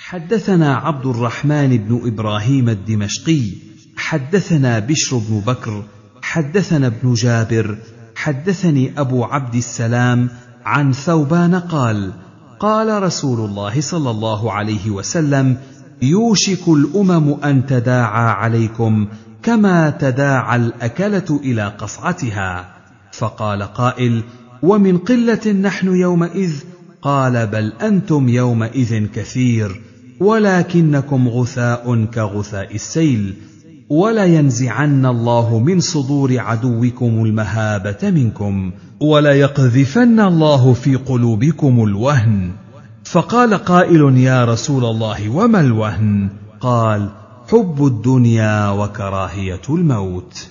حدثنا عبد الرحمن بن ابراهيم الدمشقي حدثنا بشر بن بكر حدثنا ابن جابر حدثني ابو عبد السلام عن ثوبان قال قال رسول الله صلى الله عليه وسلم يوشك الامم ان تداعى عليكم كما تداعى الاكله الى قصعتها فقال قائل ومن قله نحن يومئذ قال بل انتم يومئذ كثير ولكنكم غثاء كغثاء السيل ولينزعن الله من صدور عدوكم المهابه منكم وليقذفن الله في قلوبكم الوهن فقال قائل يا رسول الله وما الوهن قال حب الدنيا وكراهيه الموت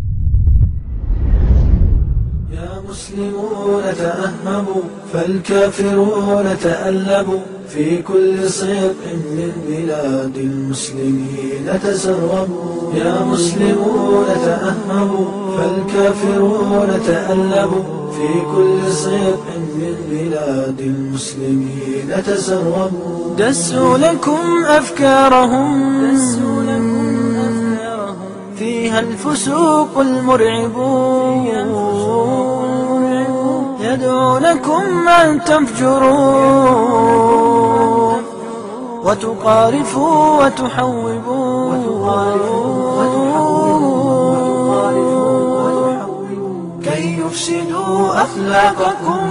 يا مسلمون تأهبوا فالكافرون تألبوا في كل صدق من بلاد المسلمين تسربوا يا مسلمون تأهبوا فالكافرون تألبوا في كل صدق من بلاد المسلمين تسربوا دسوا لكم أفكارهم دسوا لكم أفكارهم فيها الفسوق المرعبون يدعونكم أن تفجروا وتقارفوا وتحوبوا كي يفسدوا أخلاقكم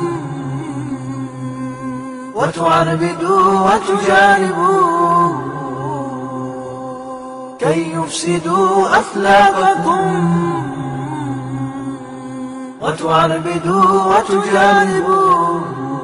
وتعربدوا وتجانبوا كي يفسدوا أخلاقكم وتعربدوا وتجانبوا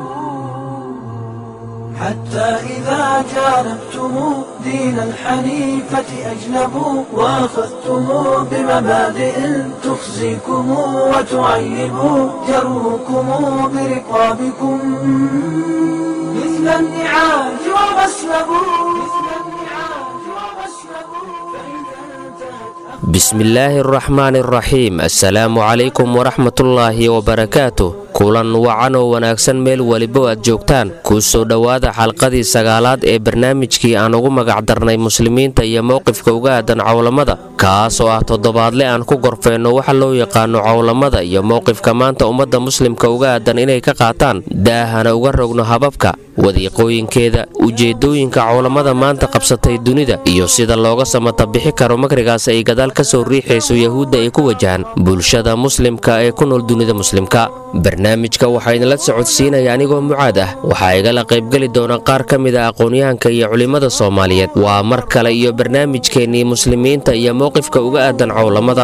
حتى إذا جانبتم دين الحنيفة أجنبوا وأخذتم بمبادئ تخزيكم وتعيب جروكم برقابكم مثل النعاج وغسلبوا مثل النعاج وغسلبوا فإذا انتهت bismillaahi araxmaani araxiim assalaamu calaykum waraxmatullaahi wabarakaatu kulan wacan oo wanaagsan meel weliba aad joogtaan kuu soo dhowaada xalqadii sagaalaad ee barnaamijkii aan ugu magacdarnay muslimiinta iyo mowqifka uga aadan cowlamada kaas oo ah toddobaadle aan ku gorfeenno waxa loo yaqaano cowlamada iyo mowqifka maanta ummadda muslimka uga aadan inay ka qaataan daahana uga rogno hababka wadiiqooyinkeeda ujeedooyinka cowlamada maanta qabsatay dunida iyo sida looga samata bixi karo makrigaas ay gadaal ka soo riixayso yahuudda ay ku wajahan bulshada muslimka ee ku nool dunida muslimka barnaamijka waxaa idinla socodsiinaya anigoo mucaad ah waxaa igala qaybgeli doona qaar ka mid a aqoonyahanka iyo culimmada soomaaliyeed waa mar kale iyo barnaamijkeennii muslimiinta iyo mowqifka uga aadan cowlamada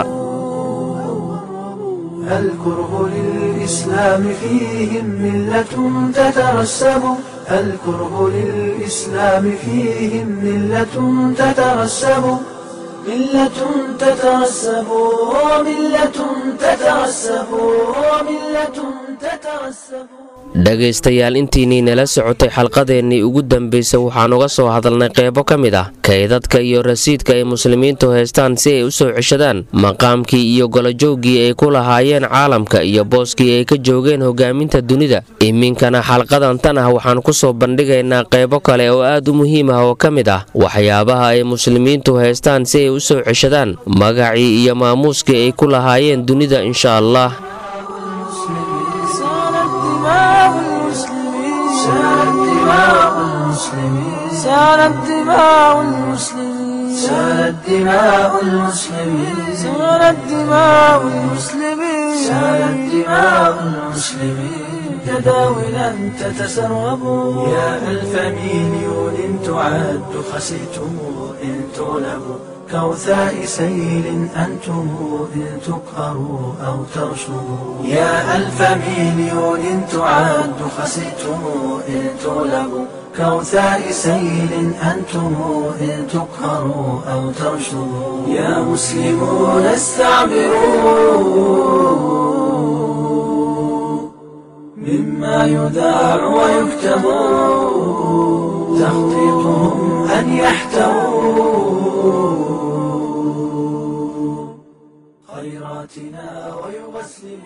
الكره للإسلام فيهم ملة تترسب الكره للإسلام فيهم ملة تترسب ملة تترسب ملة تترسب ملة تترسب dhegaystayaal intiinnii nala socotay xalqadeennii ugu dambaysay waxaan uga soo hadalnay qeybo ka mid ah kaydadka iyo rasiidka ay muslimiintu haystaan si ay u soo ceshadaan maqaamkii iyo golojowgii ay ku lahaayeen caalamka iyo booskii ay ka joogeen hogaaminta dunida iminkana xalqadan tan ah waxaan ku soo bandhigaynaa qeybo kale oo aad u muhiim ah oo ka mid ah waxyaabaha ay muslimiintu haystaan si ay u soo ceshadaan magacii iyo maamuuskii ay ku lahaayeen dunida insha allah سالت دماء المسلمين سالت دماء المسلمين سالت دماء المسلمين سالت دماء المسلمين تداولا تتسرب يا ألف مليون تعد خسئتم إن تغلبوا كوثاء سيل أنتم إن تقهروا أو ترشدوا يا ألف مليون تعد خسئتم إن تغلبوا كوثاء سيل أنتم إن تقهروا أو ترشدوا يا مسلمون استعبروا مما يذاع ويكتب تخطيطهم أن يحتووا خيراتنا ويغسلوا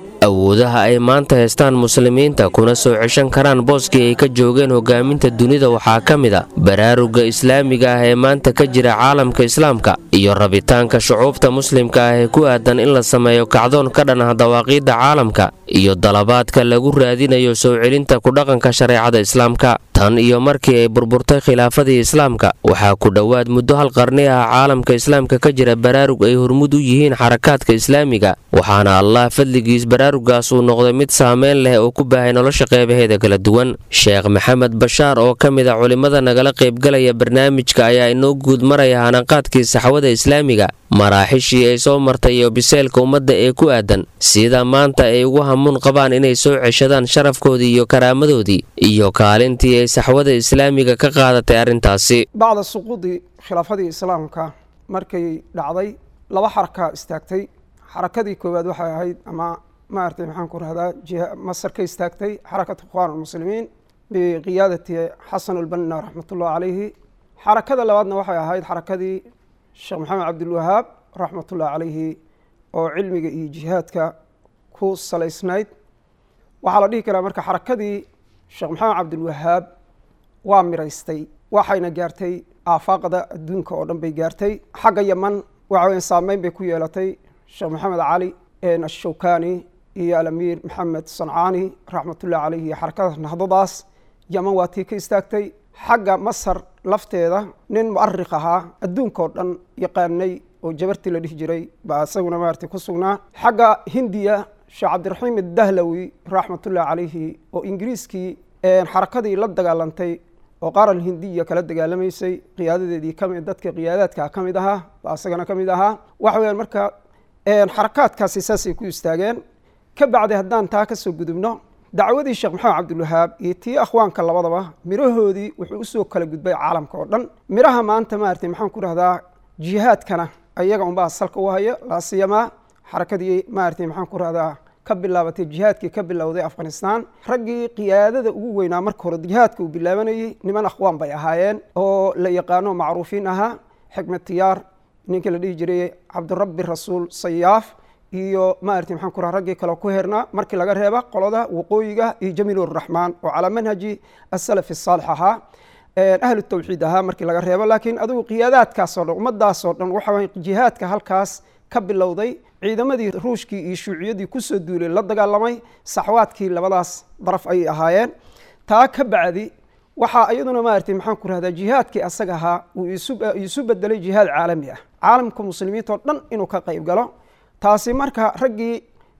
awoodaha ay maanta haystaan muslimiinta kuna soo ceshan karaan booskii ay ka joogeen hogaaminta dunida waxaa ka mid a baraaruga islaamiga ah ee maanta ka jira caalamka islaamka iyo rabitaanka shucuubta muslimka ah ee ku aadan in la sameeyo kacdoon ka dhan ah dawaaqiidda caalamka iyo dalabaadka lagu raadinayo soo celinta kudhaqanka shareecada islaamka tan iyo markii ay burburtay khilaafadii islaamka waxaa ku dhowaad muddo hal qarni ah caalamka islaamka ka jira baraarug ay hormud u yihiin xarakaadka islaamiga waxaana allah fadligiis baraarugaas uu noqday mid saameyn leh oo ku baahay nolosha qeybaheeda kala duwan sheekh maxamed bashaar oo ka mid a culimmada nagala qaybgalaya barnaamijka ayaa inoo guud maraya hanaqaadkii saxwada islaamiga maraaxishii ay soo martay iyo biseelka ummadda ee ku aadan sida maanta ay ugu hamuun qabaan inay soo ceshadaan sharafkoodii iyo karaamadoodii iyo kaalintii ay saxwada islaamiga ka qaadatay arrintaasi bacda suquudi khilaafadii islaamka markay dhacday laba xaraka istaagtay xarakadii koowaad waxay ahayd ama maaragtay maxaan ku rahdaa masar ka istaagtay xarakat ikhwaan almuslimiin biqiyaadati xasan ulbanna raxmatullahi calayhi xarakada labaadna waxay ahayd xarakadii sheekh maxamed cabdilwahaab raxmatullahi calayhi oo cilmiga iyo jihaadka ku salaysnayd waxaa la dhihi karaa marka xarakadii sheekh maxamed cabdilwahaab waa miraystay waxayna gaartay aafaaqda adduunka oo dhan bay gaartay xagga yaman waxa weya saameyn bay ku yeelatay sheekh maxamed cali ashawkani iyo alamiir maxamed sancaani raxmatullahi calayhi iyo xarakada nahdadaas yaman waa tii ka istaagtay xagga masar lafteeda nin mu'arikh ahaa adduunka oo dhan yaqaanay oo jabartii la dhihi jiray baa isaguna maaragtay ku sugnaa xagga hindiya sheekh cabdiraxiim adahlawi raxmatullahi calayhi oo ingiriiskii xarakadii la dagaalantay oo qaaran hindiya kala dagaalamaysay qiyaadadeedii kamid dadka qiyaadaadka ka mid ahaa baa isagana ka mid ahaa waxa weyaan marka xarakaadkaasi saasay ku istaageen ka bacdi haddaan taa kasoo gudubno dacwadii sheekh maxamed cabdilwahaab iyo tii akhwaanka labadaba mirahoodii wuxuu usoo kala gudbay caalamka oo dhan miraha maanta maaragtay maxaan ku dhahdaa jihaadkana ayaga unbaa salka u haya laasiyamaa xarakadii maaragtay maxaan ku rahdaa ka bilaabatay jihaadkii ka bilowday afghanistan raggii qiyaadada ugu weynaa marka hore jihaadka uu bilaabanayey niman akhwaan bay ahaayeen oo la yaqaano macruufiin ahaa xikmed tiyaar ninkii la dhihi jiray cabdirabbi rasuul sayaaf iyo maaragtay maxaan ku raha raggii kale ku hernaa markii laga reeba qolada waqooyiga iyo jamiil uraxmaan oo calaa manhaji asalafi saalix ahaa ahlu tawxiid ahaa markii laga reebo laakiin adigu qiyaadaadkaasoo dhan ummadaasoo dhan waxa jihaadka halkaas ka bilowday ciidamadii ruushkii iyo shuuciyadii kusoo duulay la dagaalamay saxwaadkii labadaas daraf ayay ahaayeen taa ka bacdi waxaa iyaduna maaragtay maxaan ku rahdaa jihaadkii asaga ahaa uu isu bedelay jihaad caalami ah caalamka muslimiinta oo dhan inuu ka qayb galo taasi marka raggii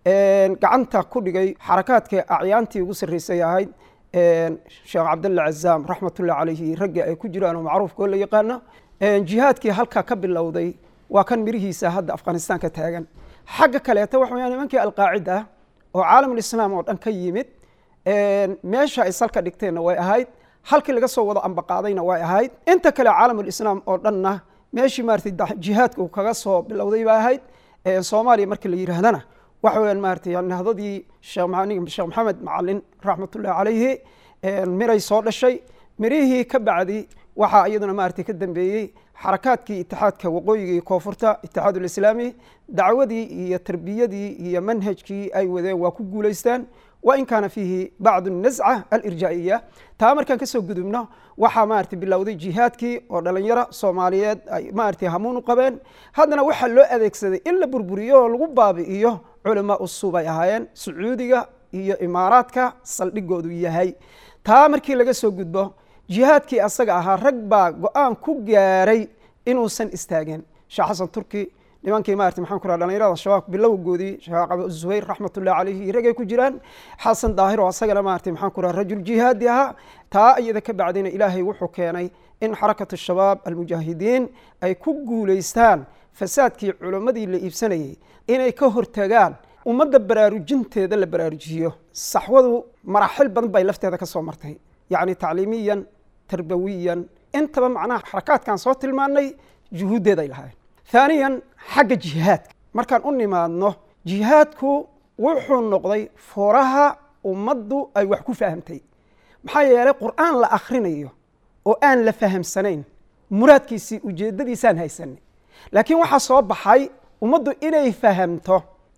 gacanta ku dhigay xarakaadka acyaantii ugu sarreysay ahayd sheekh cabdalla cazaam raxmatullahi calayhi raggii ay ku jiraan oo macruufka oo la yaqaano jihaadkii halkaa ka bilowday waa kan mirihiisa hadda afghanistan ka taagan xagga kaleeta waxa weyaan nimankii alqaacida oo caalamulislaam oo dhan ka yimid meesha ay salka dhigteenna way ahayd halkii laga soo wado ambaqaadayna way ahayd inta kale caalamulislaam oo dhanna meeshii maaragtay jihaadka uu kaga soo bilowday bay ahayd soomaaliya markii la yidhaahdana waxa weyaan maaragtay nahdadii sheekh maxamed macalin raxmatullahi calayhi miray soo dhashay mirihii ka bacdi waxaa iyaduna maaragtay ka dambeeyey xarakaadkii itixaadka waqooyiga iyo koonfurta itixaadulislaami dacwadii iyo tarbiyadii iyo manhajkii ay wadeen waa ku guulaystaan wa in kaana fiihi bacdu nasca alirjaa'iya taa markaan kasoo gudubno waxaa maaragtay bilowday jihaadkii oo dhalinyaro soomaaliyeed ay maaragtay hamuun u qabeen haddana waxaa loo adeegsaday in la burburiyo oo lagu baabi'iyo culamaa usub ay ahaayeen sacuudiga iyo imaaraadka saldhigoodu yahay taa markii laga soo gudbo jihaadkii asaga ahaa rag baa go-aan ku gaaray inuusan istaagin sheekh xasan turki nimankii maarata maxaan ku raha dhalinyarada shabaab bilowgoodii sheekh abu zuhayr raxmatullahi calayhi iyo ragay ku jiraan xasan daahir oo asagana maarata maxaan ku raha rajul jihaadi ahaa taa iyada ka bacdina ilaahay wuxuu keenay in xarakatu shabaab almujaahidiin ay ku guulaystaan fasaadkii culimmadii la iibsanayay inay ka hortagaan ummadda baraarujinteeda la baraarujiyo saxwadu maraaxil badan bay lafteeda ka soo martay yacni tacliimiyan tarbawiyan intaba macnaha xarakaadkan soo tilmaanay juhuuddeed ay lahaayeen haaniyan xagga jihaadka markaan u nimaadno jihaadku wuxuu noqday furaha ummaddu ay wax ku fahamtay maxaa yeelay qur'aan la akhrinayo oo aan la fahamsanayn muraadkiisii ujeeddadiisaan haysanay laakiin waxaa soo baxay ummaddu inay fahamto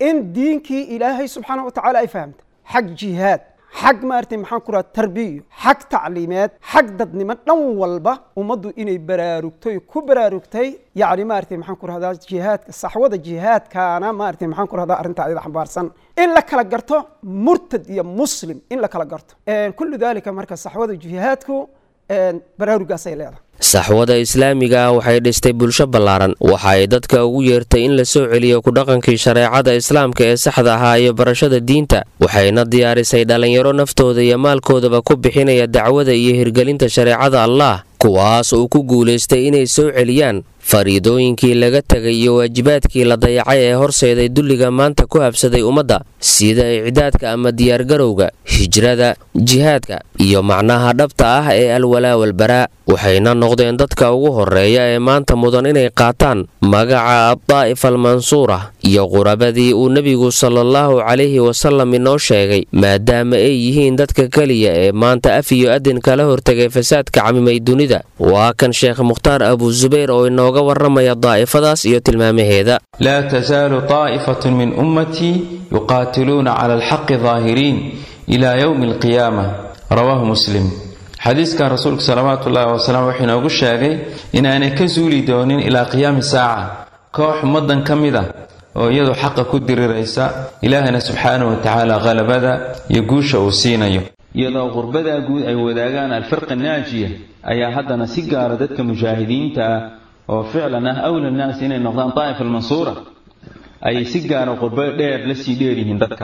in diinkii ilaahay subxaana wa tacaala ay fahamta xag jihaad xag maaragtay maxaan ku raha tarbiyo xag tacliimeed xag dadnimo dhan walba ummaddu inay baraarugtay ku baraarugtay yacni maaragtay maxaan ku rahdaa jihaadka saxwada jihaadkaana maaragtay maxaan ku rahdaa arrinta ayada xambaarsan in la kala garto murtad iyo muslim in la kala garto kullu dalika marka saxwada jihaadku baraarugaasay leedahay saxwada islaamiga ah waxay dhistay bulsho ballaaran waxa ay dadka ugu yeertay in la soo celiyo kudhaqankii shareecada islaamka ee saxda ahaa iyo barashada diinta waxayna diyaarisay dhallinyaro naftooda iyo maalkoodaba ku bixinaya dacwada iyo hirgelinta shareecada allah kuwaas uu ku guulaystay inay soo celiyaan fariidooyinkii laga tegay iyo waajibaadkii la dayacay ee horseeday dulliga maanta ku habsaday ummadda sida icdaadka ama diyaargarowga hijrada jihaadka iyo macnaha dhabta ah ee alwalaa walbaraa waxayna noqdeen dadka ugu horeeya ee maanta mudan inay qaataan magaca addaa'ifa almansuura iyo qurabadii uu nebigu salaallahu calayhi wasallam inoo sheegay maadaama ay yihiin dadka keliya ee maanta af iyo adin kala hortegay fasaadka camimay dunida waa kan sheekh mukhtaar abuusubayr oo inooga warramaya daa'ifadaas iyo tilmaamaheeda laa tasaalu taa'ifatu min ummatii yuqaatiluuna cala alxaqi daahiriin ilaa yowmi alqiyaama rawaahu muslim xadiiskan rasuulka salawaatu ullaahi wasalaam wuxuu inoogu sheegay inaanay ka suuli doonin ilaa qiyaami saaca koox ummaddan ka mid ah oo iyadu xaqa ku diriraysa ilaahana subxaanahu watacaala qalabada iyo guusha uu siinayo iyadoo qurbadaa guud ay wadaagaan alfirqa naajiya ayaa haddana si gaara dadka mujaahidiinta ah oo ficlan ah awla naas inay noqdaan daa'ifa almansuura ayay si gaara qurbo dheer la sii dheeryihiin dadka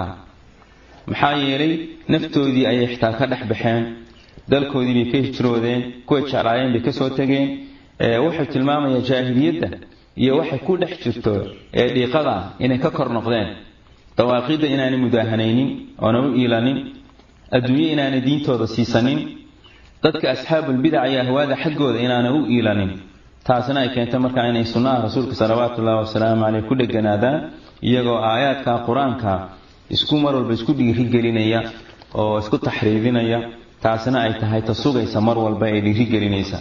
maxaa yeelay naftoodii ayay xitaa ka dhex baxeen dalkoodii bay ka hijroodeen kuwa jeclaayeen bay kasoo tegeen wuxuu tilmaamayaa jaahiliyadda iyo waxay ku dhex jirto ee dhiiqada inay ka kor noqdeen dawaaqidda inaanay mudaahanaynin oona u iilanin adduunye inaanay diintooda siisanin dadka asxaabulbidac iyo ahwaada xaggooda inaanay u iilanin taasina ay keentay markaa inay sunnaha rasuulka salawaatu ullahi wasalaamu caleyh ku dheganaadaan iyagoo aayaadka qur-aanka isku mar walba isku dhiirigelinaya oo isku taxriidinaya taasina ay tahay ta sugaysa mar walba ee dhiirigelinaysa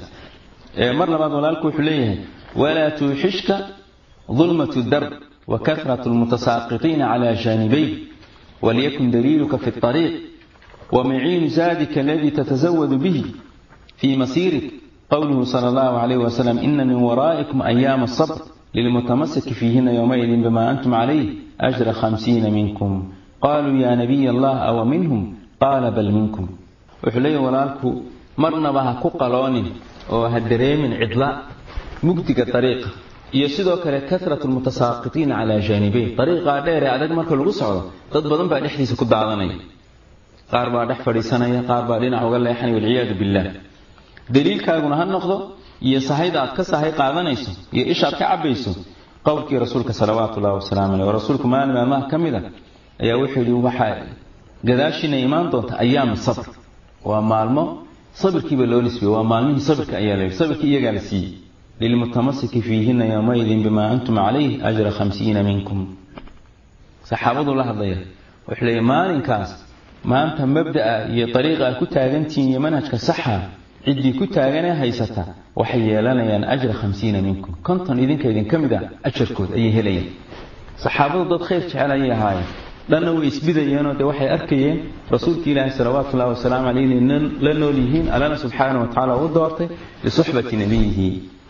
mar labaad walaalku wuxuu leeyahay walaa tuuxishka dulmatu darb wa kahratu lmutasaaqiqiina cala jaanibayh waliyakun daliiluka fi اطariiq wamaciinu zaadika aladii tatasawadu bihi fii masiirik qowluhu sala allahu calayh wasalam ina min waraa'ikum ayaama asabr lilmutamasiki fiihina yowmaidin bima antum calayh ajra khamsiina minkum qaluu ya nabiy allah awa minhum qaala bal minkum wuxuu leeyahy walaalku marnaba ha ku qaloonin oo ha dareemin cidla mugdiga dariiqa iyo sidoo kale kasratu lmutasaaqiqiina calaa jaanibeyn dariiqaa dheer ee adag marka lagu socdo dad badan baa dhexdiisa ku daadanaya qaar baa dhex fadhiisanaya qaar baa dhinac uga leexanaya walciyaadu billaah daliilkaaguna ha noqdo iyo sahayda aad ka sahay qaadanayso iyo ishaad ka cabayso qowlkii rasuulka salawaatu ullahi wasalaamu caleyh oo rasuulku maalin maalmaha ka mid a ayaa wuxuu yidhi waxaa gadaashiina imaan doonta ayaamu sabr waa maalmo sabirkiiba loo nisbiyey waa maalmihii sabirka ayaa la yidhi sabirkii iyagaa la siiyey lilmutamasiki fiihina yowmaidin bimaa antum calayh ajra khamsiina minkum saxaabadu la hadlaya wuxuu leeyahy maalinkaas maanta mabda'a iyo dariiqa aad ku taagantihiin iyo manhajka saxa ciddii ku taaganee haysata waxay yeelanayaan ajra khamsiina minkum konton idinka idinka mid a ajarkood ayay helayaan saxaabadu dad khayr jecel ayay ahaayeen dhanna way isbidayeenoo dee waxay arkayeen rasuulka ilaahi salawaatu ullahi wasalaamu caleyh inay la nool yihiin allana subxaana wa tacala u doortay lisuxbati nabiyihi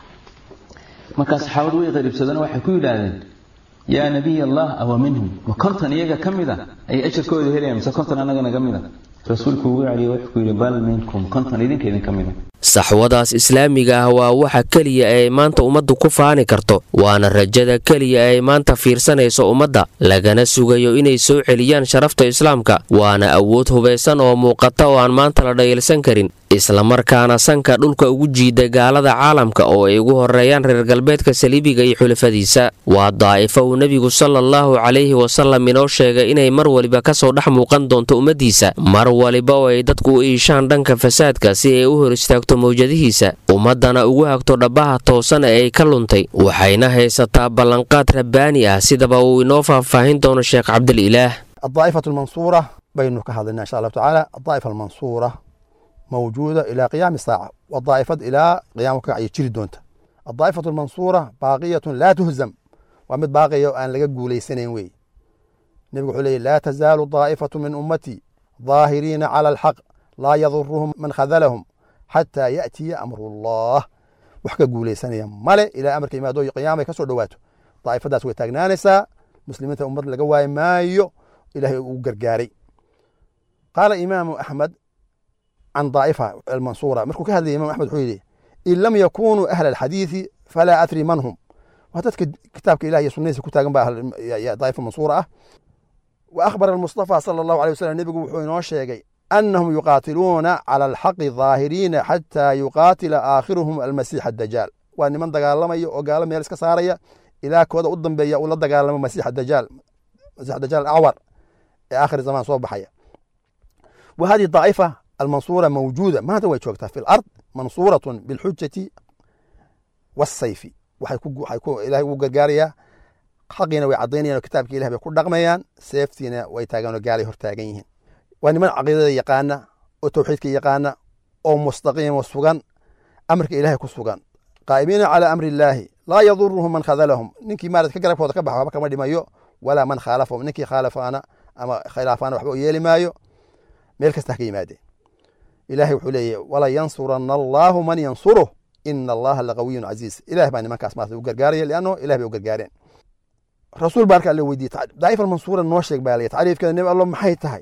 markaa saxaabadu way qariibsadeen waxay ku yidhaahdeen yaa nabiy allah awa minhum ma konton iyaga ka mid a ayay ajarkooda helayaan mise konton annaga naga mid a rasuulku ugu celiye wuxuu ku yidhi bal minkum konton idinka idinka mid a saxwadaas islaamiga ah waa waxa keliya ay maanta ummaddu ku faani karto waana rajada keliya ay maanta fiirsanayso ummadda lagana sugayo inay soo celiyaan sharafta islaamka waana awood hubaysan oo muuqata oo aan maanta la dhayalsan karin islamarkaana sanka dhulka ugu jiida gaalada caalamka oo ay ugu horeeyaan reer galbeedka saliibiga iyo xulafadiisa waa daa'ifo uu nebigu salaallahu calayhi wasallam inoo sheegay inay mar waliba kasoo dhex muuqan doonto ummaddiisa mar waliba oo ay dadku u iishaan dhanka fasaadka si ay u hor istaagto mawjadihiisa ummaddana ugu hagto dhabbaha toosan ee ay ka luntay waxayna haysataa ballanqaad rabbaani ah sidaba uu inoo faahfaahin doono sheekh cabdililaah الطائفة المنصورة بين كهذا إن شاء الله تعالى الطائفة المنصورة موجودة إلى قيام الساعة والطائفة إلى قيام كعي تشري دونتا الطائفة المنصورة باقية لا تهزم ومد باقية أن لقى قولي سنين وي nebigu wuxuu leeyay laa tazaalu daa'ifatu min ummatii daahiriina cala alxaq laa yaduruhum man khadalahum xataa ya'tiya amrullah wax ka guulaysanaya male ilaa amarka imaado qiyaamay ka soo dhowaato daa'ifadaas way taagnaanaysaa muslimiinta ummad laga waayi maayo ilahay uu gargaaray qaala imaamu axmed can daa'ifa almansuura markuu ka hadlayay imam axmed wuxuu yidhi in lam yakunuu ahla alxadiidi falaa adri man hum waa dadka kitaabka ilah iyo sunnadiisa ku taagan baa daa'ifa mansuura ah wa akhbara almustafa sala allahu alay wasalam nebigu wuxuu inoo sheegay anahum yuqaatiluuna cala alxaqi daahiriina xataa yuqaatila aakhiruhum almasiix adajaal waa niman dagaalamaya oo gaalo meel iska saaraya ilaa kooda u dambeeya uu la dagaalamo masiix dajaal masiix dajaal acwar ee aakhir zamaan soo baxaya wa hadihi daa'ifa almansuura mawjuuda maanta way joogtaa fi lard mansuuratun bilxujati wasayfi waxay ilahay ugu gargaarayaa xaqiina way caddaynayaan oo kitaabka ilah bay ku dhaqmayaan seeftiina way taagaan oo gaalay hor taagan yihiin waa niman caqiidada yaqaana oo tawxiidka yaqaana oo mustaqiima sugan amarka ilahay ku sugan qaa'imiina calaa amri illaahi laa yaduruhum man khadalahum ninkii maarad ka garabkooda ka baxa waxba kama dhimayo walaa man khaalafahum ninkii khaalafaana ama khilaafaana waxba u yeeli maayo meel kasta ha ka yimaadeen ilahay wuxuu leeyahy wala yansuranna allaahu man yansuruh ina allaha laqawiyun casiiz ilah baa nimankaas maarata u gargaaraya lianno ilah bay u gargaareen rasuul baa arka alle weydiiyey daa'if almansuura noo sheeg baa lay tacriifkeeda nebi allo maxay tahay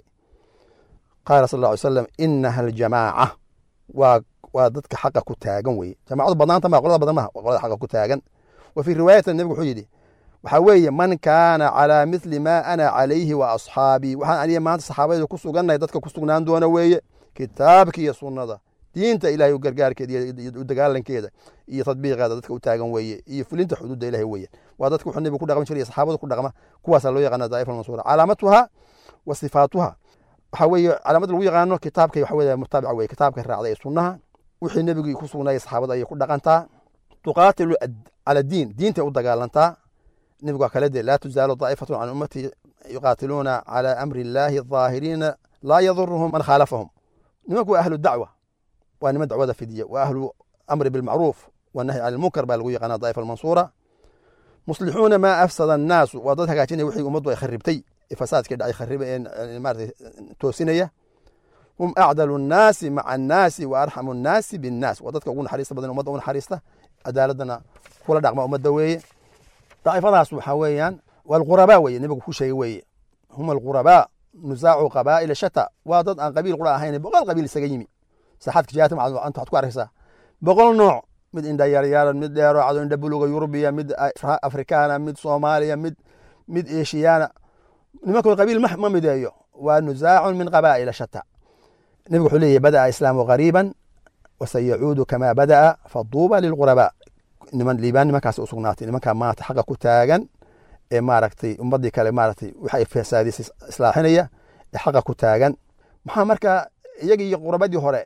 qaala sal lla ly slam inaha aljamaaca waa waa dadka xaqa ku taagan weye jamaacadu badnaanta maa qolada badan maha waa qolada xaqa ku taagan wa fii riwaayatin nebigu wuxuu yidhi waxaa weeye man kaana calaa mithli maa ana calayhi wa asxaabii waxaan aniga maanta saxaabadayda ku sugannahay dadka ku sugnaan doona weeye kitaabka iyo sunnada diinta ilahay u gargaarkeeda iyo u dagaalankeeda iyo tadbiiqeeda dadka u taagan weeye iyo fulinta xuduudda ilahay weeye waa dadka wuxuu nebigu ku dhaqman jiray saxaabadu ku dhaqma kuwaasaa loo yaqaana daa'if almansuura calaamatuha wa sifaatuha waxaa weeye calaamad lagu yaqaano kitaabka waxa weye mutaabica weye kitaabka raacda ee sunnaha wixii nebigii ku sugnaayay saxaabada ayay ku dhaqantaa tuqaatilu cala diin diintay u dagaalantaa nebigu waa kale dee laa tuzaalu daa'ifatun can ummatii yuqaatiluuna calaa amri illaahi daahiriina laa yaduruhum man khaalafahum nimanku waa ahlu dacwa waa niman dacwada fidiya waa ahlu amri bilmacruuf wanahyi can ilmunkar baa lagu yaqaana daa'ifa almansuura muslixuuna maa afsada annaasu waa dad hagaajinaya wixii ummaddu ay kharibtay fasaadkii dhacay khariba ee maarata toosinaya hum acdalu nnaasi maca annaasi wa arxamu nnaasi binnaas waa dadka ugu naxariista badan ummadda u naxariista cadaaladana kula dhaqma ummadda weeye daa'ifadaas waxaa weeyaan waa alqurabaa weye nebigu ku sheegay weeye hum alqurabaa nusaacu qabaa'ila shata waa dad aan qabiil qura ahayn boqol qabiil isaga yimi saxaadka jihaadka anta waxaad ku arkaysaa boqol nooc mid indha yaryaaran mid dheero cado indha buluga yurubiya mid afrikaana mid soomaaliya mid mid eshiyaana nimankood qabiil ma mideeyo waa nusaacun min qabaa'ila shata nebigu wuxuu leeyahy bada'a islaamu qariiban wasayacuudu kamaa bada'a faduuba lilqurabaa niman liibaan nimankaas u sugnaatay nimankaa maanta xaqa ku taagan ee maaragtay ummaddii kale maaragtay waxay fasaadisay islaaxinaya ee xaqa ku taagan maxaa marka iyagii iyo qurabadii hore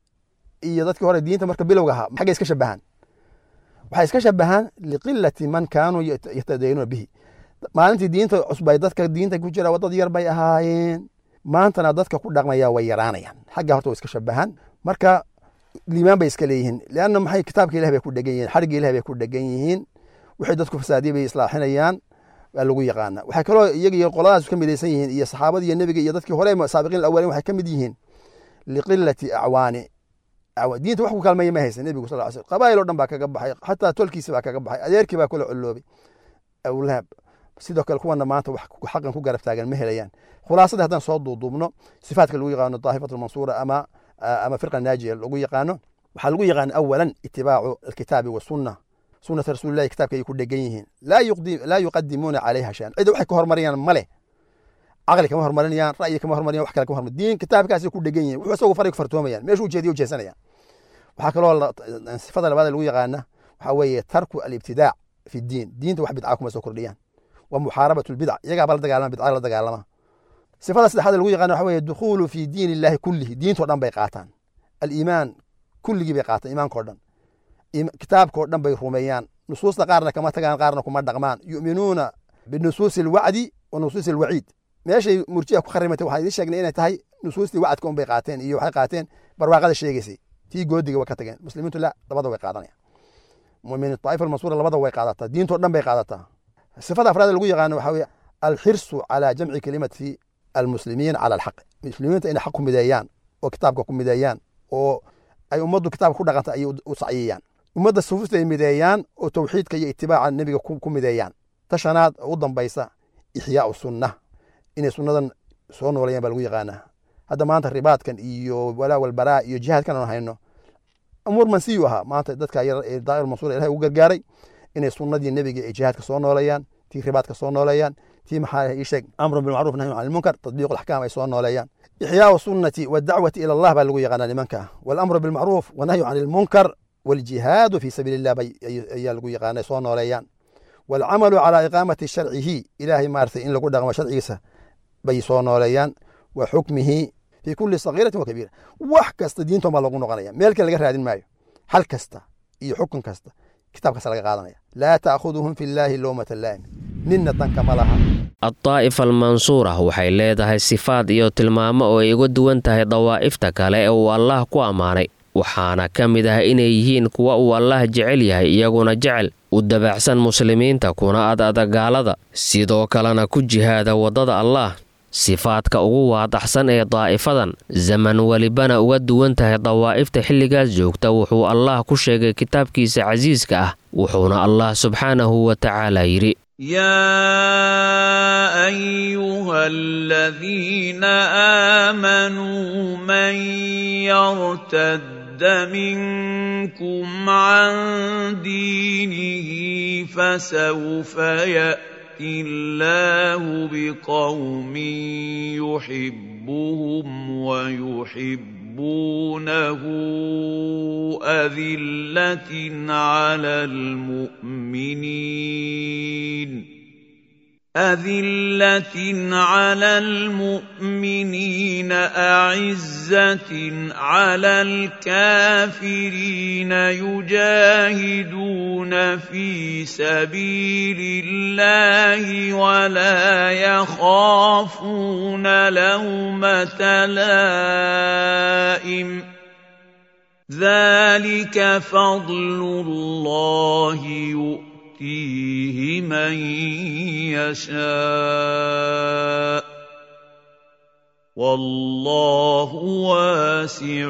iyo dadkii hore diinta marka bilowga ahaa xaggay iska shabahaan waxay iska shabahaan liqilati man kaanuu yatadaynuuna bihi maalintii diinta cusbay dadka diinta ku jira dad yar bay ahaayeen maantana dadka ku dhaqmaya way yaraanayaan xagga horta way iska shabahaan marka liimaan bay iska leeyihiin leanna maxay kitaabka ilah bay ku dhegan yihiin xarigga ilah bay ku dhegan yihiin wixii dadku fasaadiye bay islaaxinayaan waa lagu yaqaana waxay kaloo iyaga iyo qoladaas ka midaysan yihiin iyo saxaabadii iyo nebiga iyo dadkii hore saabiqiin awalin waxay ka mid yihiin liqilati acwaani diinta wax ku kaalmeeya ma haysan nebigu sal sl qabaa'il oo dhan baa kaga baxay xataa tolkiisi baa kaga baxay adeerkii baa kula coloobay awlaab sidoo kale kuwana maanta wax xaqan ku garab taagan ma helayaan khulaasadii haddaan soo duuduubno sifaadka lagu yaqaano daahifat almansuura ama ama firqa naajiya lagu yaqaano waxaa lagu yaqaana awalan itibaacu alkitaabi wasunna sunata rasuulillahi kitaabka ay ku dhegan yihiin laa yuqadimuuna calayha shan cida waxay ka hormariyaan male caqli kama hormarinayaan ra'yi kama hormariyaan wax kale kama hormarin diin kitaabkaasay ku dhegan yihiin wuxuu isagu faray ku fartoomayaan meeshu ujeediya ujeesanayaan waxaa kaloo sifada labaad lagu yaqaana waxaa weeye tarku alibtidaac fi diin diinta wax bidca kuma soo kordhiyaan wa muxaarabatu lbidc iyagaaba la dagaalama bidca la dagaalama sifada saddexaad lagu yaqana waxa weeye dukhuulu fi diin illahi kullihi diintoo dhan bay qaataan aliimaan kulligii bay qaataan iimaankao dhan kitaabkao dhan bay rumeeyaan nusuusta qaarna kama tagaan qaarna kuma dhaqmaan yu'minuuna binusuusi alwacdi wa nusuusi alwaciid meeshay murjiha ku kharimatay waxaan idiin sheegnay inay tahay nusuustii wacdka un bay qaateen iyo waxay qaateen barwaaqada sheegaysay tii goodiga way ka tageen muslimiintu la labada way qaadanayaan mumin daa'ifa almansuura labada way qaadataa diintoo dhan bay qaadataa sifada afraad lagu yaqaano waxaa weye alxirsu calaa jamci kelimati almuslimiin cala alxaq muslimiinta inay xaq ku mideeyaan oo kitaabka ku mideeyaan oo ay ummaddu kitaabka ku dhaqanta ayay u saciyayaan ummadda sufuufta ay mideeyaan oo towxiidka iyo itibaaca nebiga ku mideeyaan tashanaad u dambaysa ixyaau sunna inay sunnadan soo noolayaan baa lagu yaqaanaa hadda maanta ribaadkan iyo walaa walbaraa iyo jihaadkan aan hayno umuur mansiyu ahaa maanta dadka yar ee daa'ir mansuur ilahay ugu gargaaray inay sunnadii nebiga ee jihaadka soo nooleeyaan tii ribaadka soo nooleeyaan tii maxaa ii sheeg amrun bilmacruuf nahyu can ilmunkar tadbiiqu alaxkaam ay soo nooleeyaan ixyaau sunnati wadacwati ila allah baa lagu yaqaanaa nimanka walamru bilmacruuf wanahyu can ilmunkar waljihaadu fii sabiili illah ayaa lagu yaqaana soo nooleeyaan walcamalu calaa iqaamati sharcihi ilaahay maaragtay in lagu dhaqmo sharcigiisa bay soo nooleeyaan wa xukmihi fii kulli sagiiratin wa kabiira wax kasta diintoon baa loogu noqonaya meel kale laga raadin maayo xal kasta iyo xukun kasta kitaabkaasa laga qaadanaya laa ta'khuduhum fi llaahi lowmata laa'im ninna danka ma laha addaa'ifa almansuura waxay leedahay sifaad iyo tilmaamo oo ay uga duwan tahay dawaa'ifta kale ee uu allaah ku ammaanay waxaana ka mid ah inay yihiin kuwa uu allaah jecel yahay iyaguna jecel u dabaacsan muslimiinta kuna ad adagaalada sidoo kalena ku jihaada waddada allaah sifaadka ugu waadaxsan ee daa'ifadan zaman welibana uga duwan tahay dawaa'ifta xilligaas joogta wuxuu allaah ku sheegay kitaabkiisa casiiska ah wuxuuna allah subxaanahu wa tacaala yidhi يا ايها الذين امنوا من يرتد منكم عن دينه فسوف ياتي الله بقوم يحبهم ويحبونه اذله على المؤمنين أذلة على المؤمنين أعزة على الكافرين يجاهدون في سبيل الله ولا يخافون لومة لائم ذلك فضل الله يؤمن يؤتيه من يشاء والله واسع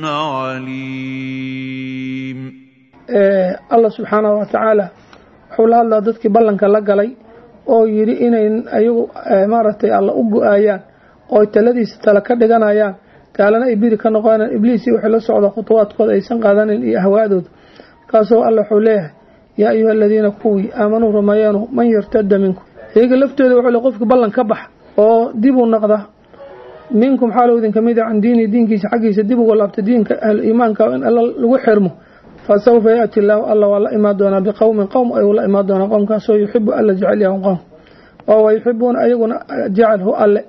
عليم allah subxaanahu watacaala wuxuu la hadlaa dadkii ballanka la galay oo yidhi inay ayagu maaragtay alla u go-aayaan oo taladiisa tale ka dhiganayaan gaalana ay biri ka noqonayaan ibliisii waxay la socda khutuwaadkooda aysan qaadanin iyo ahwaadooda kaasoo alla wuxuu leeyahay yaa ayuha aladiina kuwii aamanuu rumeeyeenu man yartada minkum iyaga laftooda wuxuu le qofki ballan ka bax oo dib u noqda minkum xaalow idin ka mid a can diini diinkiisa xaggiisa dib uga laabta diinka ahlu iimaanka in alla lagu xirmo fa sawfa yaati illaahu alla waa la imaan doonaa biqowmin qowm ayuu la imaan doonaa qowmkaasoo yuxibu alla jecel yahu qowm oo wa yuxibuuna ayaguna jecelhu alle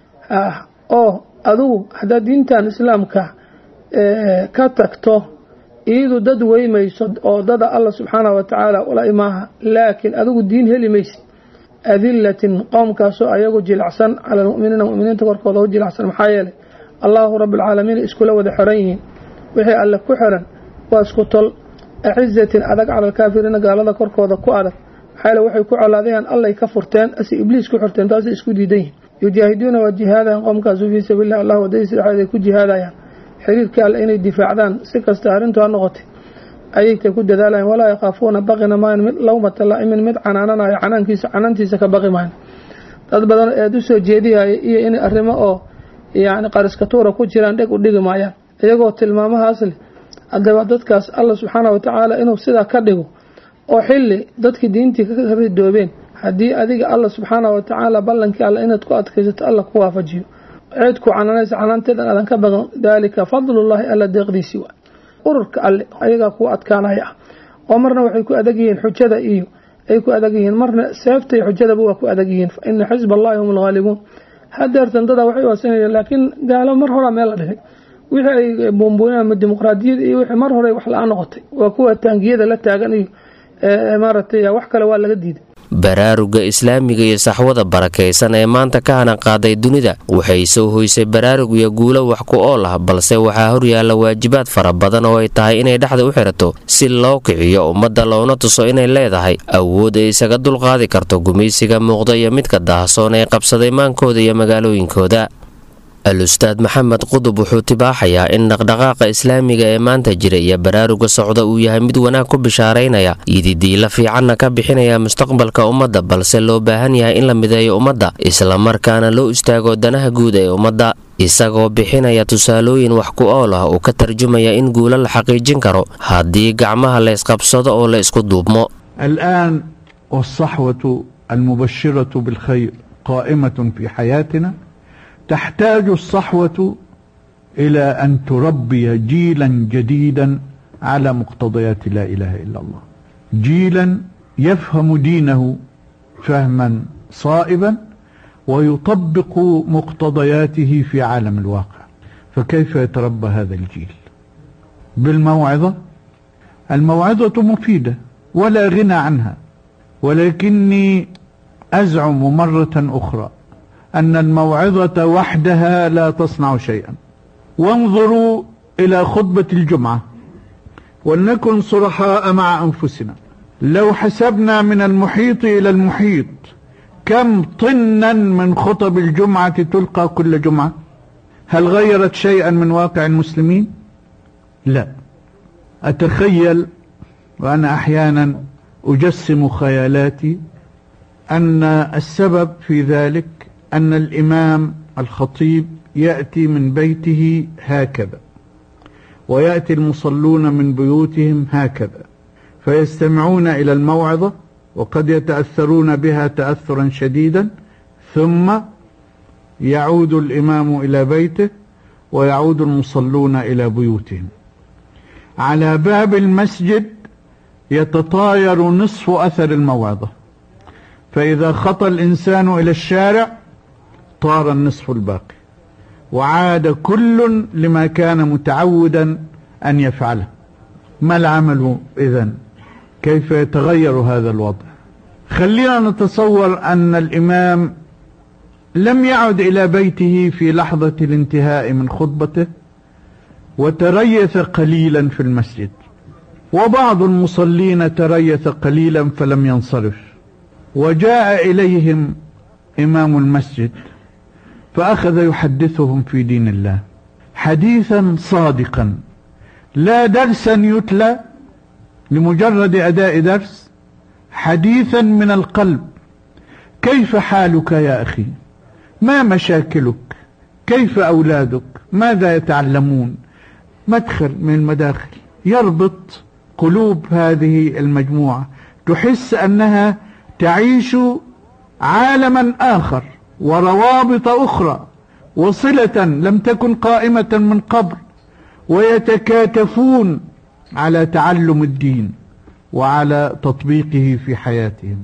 oo adugu haddaad diintan islaamka ka tagto iyadu dad weymayso oo dada alla subxaanahu watacaala ula imaaha laakiin adigu diin heli maysid adilatin qowmkaasoo ayagu jilacsan cala almuminiina muminiinta korkooda u jilacsan maxaa yeelay allaahu rabbilcaalamiin iskula wada xiran yihiin wixii alle ku xiran waa isku tol acizatin adag cala alkaafiriina gaalada korkooda ku adag maxaa yeele waxay ku colaadayaan allay ka furteen ase ibliis ku xirteen taasay isku diidan yihin yujaahiduuna waa jihaadayan qowmkaasu fii sabiililah allah wadadiisa dhexeed ay ku jihaadayaan xiriirkii alle inay difaacdaan si kasta arrintu ha noqotay ayagtay ku dadaalayan walaa yakhaafuuna baqina maayan mid lowmata laa'imin mid canaananayo canaankiisa canaantiisa ka baqi maayan dad badan eed u soo jeediyaya iyo inay arrimo oo yacni qariskatuura ku jiraan dheg u dhigi maayaan iyagoo tilmaamahaas leh haddaba dadkaas alla subxaana watacaala inuu sidaa ka dhigo oo xilli dadkii diintii ka ridoobeen haddii adiga alla subxaana watacaala ballankii alle inaad ku adkaysato alla ku waafajiyo ceed ku canaanaysa canaanteedan aadan ka baqan daalika fadlullaahi alla deeqdiisii waa ururka alle ayagaa kuwa adkaanaya ah oo marna waxay ku adag yihiin xujada iyo ay ku adag yihiin marna seefta iyo xujadaba waa ku adag yihiin fa ina xisba allahi hum alghaalibuun hadeertan dadaa waxay waasanayeen laakiin gaalo mar horaa meel la dhigay wixii ay buunbuuneen ama dimuqraadiyad iyo wixii mar hore wax la-aan noqotay waa kuwa taangiyada la taagan iyo maaragtay wax kale waa laga diiday baraaruga islaamiga iyo saxwada barakaysan ee maanta ka hana qaaday dunida waxay soo hoysay baraarug iyo guulo wax ku ool ah balse waxaa horyaalla waajibaad fara badan oo ay tahay inay dhexda u xirato si loo kiciyo ummadda loona tuso inay leedahay awood ay isaga dulqaadi karto gumaysiga muuqda iyo midka daahsoon ee qabsaday maankooda iyo magaalooyinkooda al-ustaad maxamed qudub wuxuu tibaaxayaa in dhaqdhaqaaqa islaamiga ee maanta jira iyo baraaruga socda uu yahay mid wanaag ku bishaaraynaya ididiila fiicanna ka bixinaya mustaqbalka ummadda balse loo baahan yahay in la mideeyo ummadda islamarkaana loo istaago danaha guud ee ummadda isagoo bixinaya tusaalooyin wax ku ool ah uu ka tarjumaya in guulo la xaqiijin karo haddii gacmaha laysqabsado oo la isku duubmo الآن والصحوة المبشرة بالخير قائمة في حياتنا تحتاج الصحوة إلى أن تربي جيلا جديدا على مقتضيات لا إله إلا الله جيلا يفهم دينه فهما صائبا ويطبق مقتضياته في عالم الواقع فكيف يتربى هذا الجيل بالموعظة الموعظة مفيدة ولا غنى عنها ولكني أزعم مرة أخرى أن الموعظة وحدها لا تصنع شيئا وانظروا إلى خطبة الجمعة ولنكن صرحاء مع أنفسنا لو حسبنا من المحيط إلى المحيط كم طنا من خطب الجمعة تلقى كل جمعة هل غيرت شيئا من واقع المسلمين لا أتخيل وأنا أحيانا أجسم خيالاتي أن السبب في ذلك أن الإمام الخطيب يأتي من بيته هكذا ويأتي المصلون من بيوتهم هكذا فيستمعون إلى الموعظة وقد يتأثرون بها تأثرا شديدا ثم يعود الإمام إلى بيته ويعود المصلون إلى بيوتهم على باب المسجد يتطاير نصف أثر الموعظة فإذا خطى الإنسان إلى الشارع طار النصف الباقي وعاد كل لما كان متعودا أن يفعله ما العمل إذن كيف يتغير هذا الوضع خلينا نتصور أن الإمام لم يعد إلى بيته في لحظة الانتهاء من خطبته وتريث قليلا في المسجد وبعض المصلين تريث قليلا فلم ينصرف وجاء إليهم إمام المسجد فأخذ يحدثهم في دين الله حديثا صادقا لا درسا يتلى لمجرد أداء درس حديثا من القلب كيف حالك يا أخي ما مشاكلك كيف أولادك ماذا يتعلمون مدخل من المداخل يربط قلوب هذه المجموعة تحس أنها تعيش عالما آخر وروابط أخرى وصلة لم تكن قائمة من قبل ويتكاتفون على تعلم الدين وعلى تطبيقه في حياتهم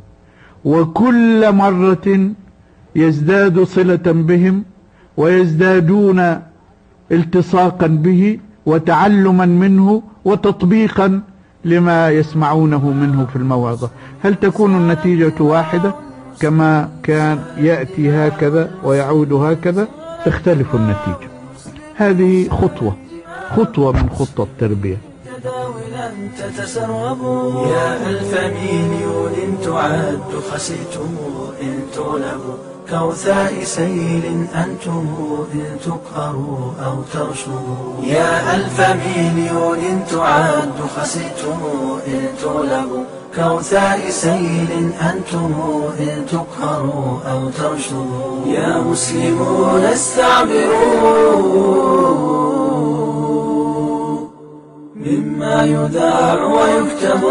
وكل مرة يزداد صلة بهم ويزدادون التصاقا به وتعلما منه وتطبيقا لما يسمعونه منه في الموعظة هل تكون النتيجة واحدة كما كان يأتي هكذا ويعود هكذا تختلف النتيجة هذه خطوة خطوة من خطة التربية تداولا تتسربوا يا ألف مليون تعد خسيتم إن تغلبوا كوثاء سيل أنتم إن تقهروا أو ترشدوا يا ألف مليون تعد خسيتم إن تغلبوا كوثاء سيل أنتم إن تقهروا أو ترشدوا يا مسلمون استعبروا مما يذاع ويكتب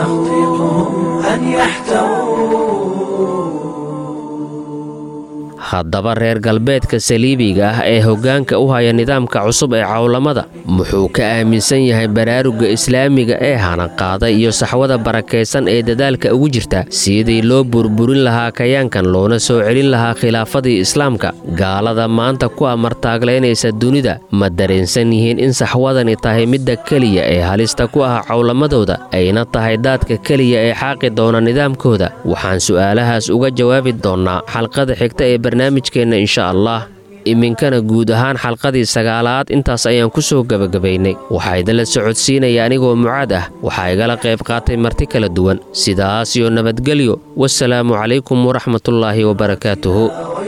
تخطيطهم أن يحتووا haddaba reer galbeedka saliibiga ah ee hoggaanka u haya nidaamka cusub ee cawlamada muxuu ka aaminsan yahay baraaruga islaamiga ee hanaqaada iyo saxwada barakaysan ee dadaalka ugu jirta sidii loo burburin lahaa kayaankan loona soo celin lahaa khilaafadii islaamka gaalada maanta ku amartaaglaynaysa dunida ma dareensan yihiin in saxwadani tahay midda keliya ee halista ku ah cawlamadooda ayna tahay daadka keliya ee xaaqi doona nidaamkooda waxaan su'aalahaas uga jawaabi doonnaa xalqada xigta ee barnaamijkeenna insha allah iminkana guud ahaan xalqadii sagaalaad intaas ayaan ku soo gebagabaynay waxaa idinla socodsiinaya anigoo mucaad ah waxaa igala qayb qaatay marti kala duwan sidaas iyo nabadgelyo wasalaamu calaykum waraxmatullaahi wabarakaatuhu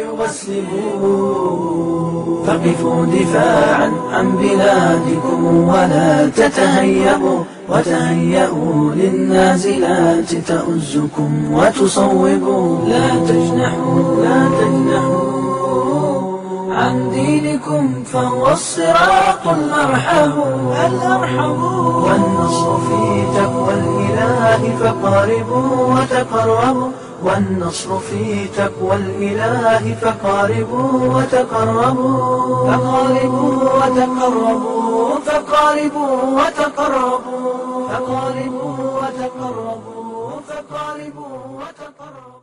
فقفوا دفاعا عن بلادكم ولا تتهيبوا وتهيئوا للنازلات تؤزكم وتصوبوا لا تجنحوا لا تجنحوا عن دينكم فهو الصراط الأرحم الأرحم والنصر في تقوى الإله فقاربوا وتقربوا والنصر في تقوى الإله فقاربوا وتقربوا فقاربوا وتقربوا فقاربوا وتقربوا فقاربوا وتقربوا فقاربوا وتقربوا